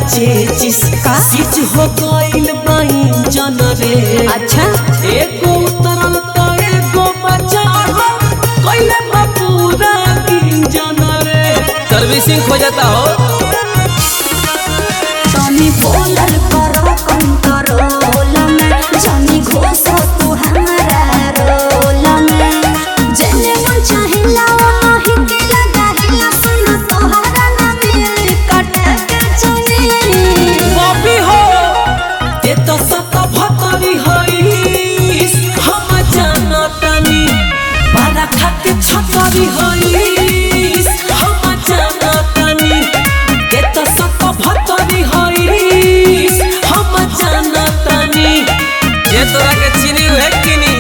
चेचिस कासिच हो गइल बाई जन रे अच्छा एगो उतरल त एगो बचाव कइले बा पूरा गिंजन रे सर्विसिंग हो जाता हो तनी बोलल करो कंट्रोल में जानी घोष तू हमारा रोल में जेने मन चाहिला वही के लगाहिला सुन तोहरा ना मिल कट के चुनी बॉबी हो ते तो सत भतरी होइस हम जानतानी बारा खाके छतरी होइस हम जानतानी ते तो सत भतरी होइस हम जानतानी ये तोरा के चीनी है किनी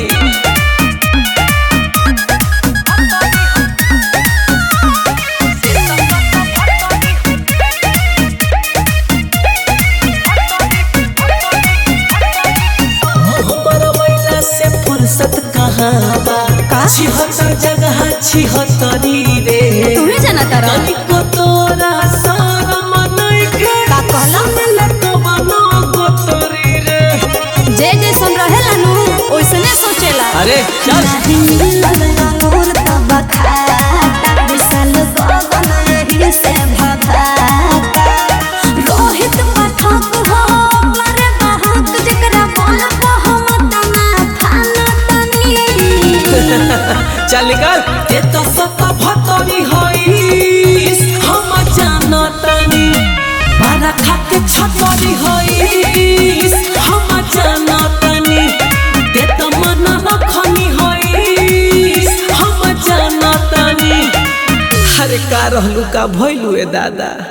हमर महिला से फुर्सत कहाँ बा का? छिहत्तर जगह छिहत्तरी रे तुम्हें जाना तारा तनिको तोरा शरम नइखे का कहला? सुनले तो बनो गोतरी रे जे जे सुन रहेला नु ओइसने सोचेला अरे चल नहीं मिलल अंगूर तब खाता विशाल गगन यही से भगाता रोहित पाठक हो पर बहक जकरा बोल हम तना थाना तनी चल निकल ते तो सत भतरी होइस हम जानतानी बारा खाके छतरी होइस हम जानतानी ते तो मन रखनी होइस हम जानतानी अरे का रहलू का भइलू ए दादा